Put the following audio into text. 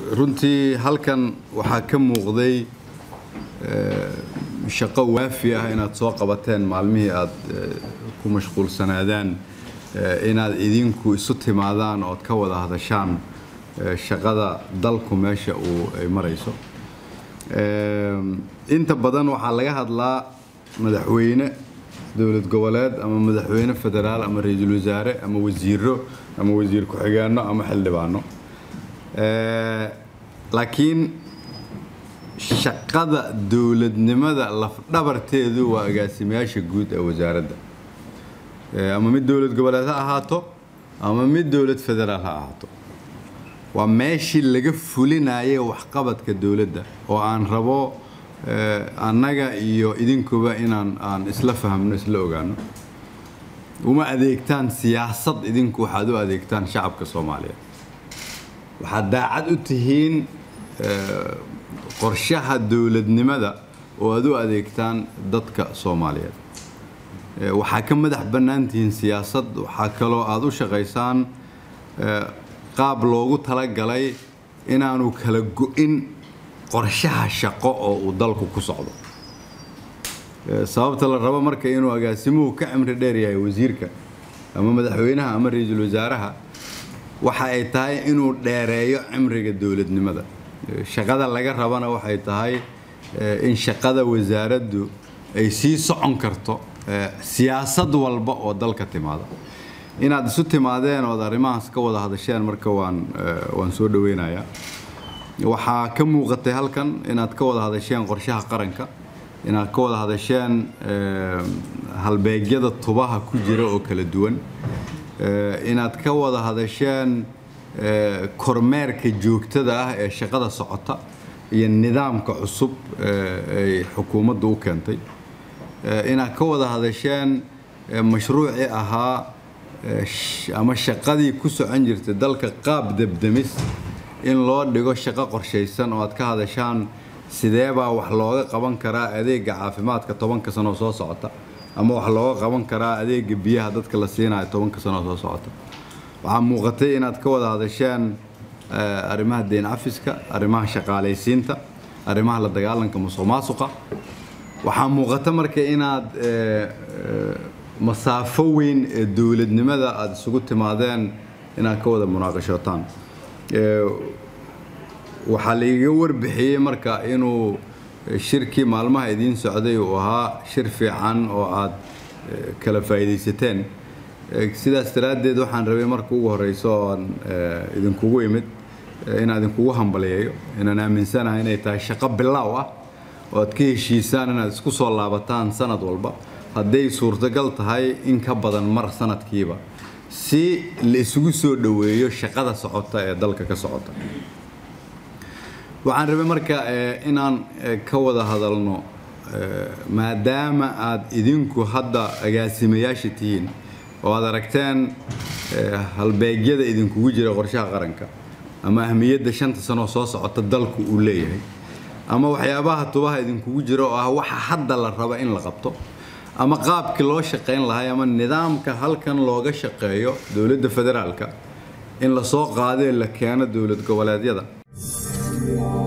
runtii halkan waxaa ka muuqday shaqo waafi ah inaad soo qabateen maalmihii aad ku mashquulsanaadaan inaad idinku isu timaadaan ood ka wada hadashaan shaqada dalku meesha uu ay marayso inta badan waxaa laga hadlaa madaxweyne dowlad goboleed ama madaxweyne federaal ama ra-iisul wasaare ama wasiiro ama wasiir ku-xigeenno ama xildhibaano laakiin shaqada dowladnimada lafdhabarteedu waa agaasimayaasha guud ee wasaaradda ama mid dowlad goboleed ha ahaato ama mid dowlad federaal ha ahaato waa meeshii laga fulinayay waxqabadka dowladda oo aan rabo annaga iyo idinkuba inaan aan isla fahmno isla ogaano uma adeegtaan siyaasad idinku waxaad u adeegtaan shacabka soomaaliyeed waxaad daacad u tihiin qorshaha dowladnimada oo aad u adeegtaan dadka soomaaliyeed waxaa ka madax bannaan tihiin siyaasad waxaa kaloo aad u shaqaysaan qaab loogu talagalay inaanu kala go-in qorshaha shaqo oo uu dalku ku socdo sababta la rabo marka inuu agaasimuhu ka cimri dheer yahay wasiirka ama madaxweynaha ama ra-iisul wasaaraha waxa ay tahay inuu dheereeyo cimriga dowladnimada shaqada laga rabana waxay tahay in shaqada wasaaraddu ay sii socon karto siyaasad walba oo dalka timaada inaad isu timaadeen ood arrimahaas ka wada hadasheen marka waan waan soo dhaweynayaa waxaa ka muuqatay halkan inaad ka wada hadasheen qorshaha qaranka inaad ka wada hadasheen halbeegyada tubaha ku jira oo kala duwan inaad ka wada hadasheen kormeerka joogtada ah ee shaqada socota iyo nidaamka cusub ay xukuumaddu u keentay inaad ka wada hadasheen mashruucii ahaa ama shaqadii ku socon jirtay dalka qaab debdemis in loo dhigo shaqo qorshaysan oo aad ka hadashaan sideebaa wax looga qaban karaa adeega caafimaadka tobanka sanoo soo socota ama wax looga qaban karaa adeega biyaha dadka la siinayo tobanka sanoo soo socota waxaa muuqatay inaad ka wada hadasheen arrimaha deyn cafiska arrimaha shaqaalaysiinta arrimaha la dagaalanka musuq maasuqa waxaa muuqata marka inaad masaafo weyn ee dowladnimada aada isugu timaadeen inaad ka wada munaaqashootaan waxaa laiga warbixiyey marka inuu shirkii maalmaha idiin socday uu ahaa shir fiican oo aad kala faa'iidaysateen sidaas daraaddeed waxaan rabay marka ugu horeyso ooan idinkugu imid inaan idinkugu hambaliyeeyo inaan aaminsanahay inay tahay shaqo bilaaw ah oo aad ka heshiisaan inaad isku soo laabataan sanad walba hadday suurtagal tahay in ka badan mar sanadkiiba si la isugu soo dhoweeyo shaqada socota ee dalka ka socota waxaan rabay marka inaan ka wada hadalno maadaama aad idinku hadda agaasimayaasha tihiin oo aad aragteen halbeegyada idinkugu jira qorshaha qaranka ama ahmiyadda shanta sanoo soo socota dalku uu leeyahay ama waxyaabaha tubaha idinkugu jira oo ah waxa hadda la raba in la qabto ama qaabkii loo shaqayn lahay ama nidaamka halkan looga shaqeeyo dowladda federaalka in lasoo qaadee la keeno dowlad goboleedyada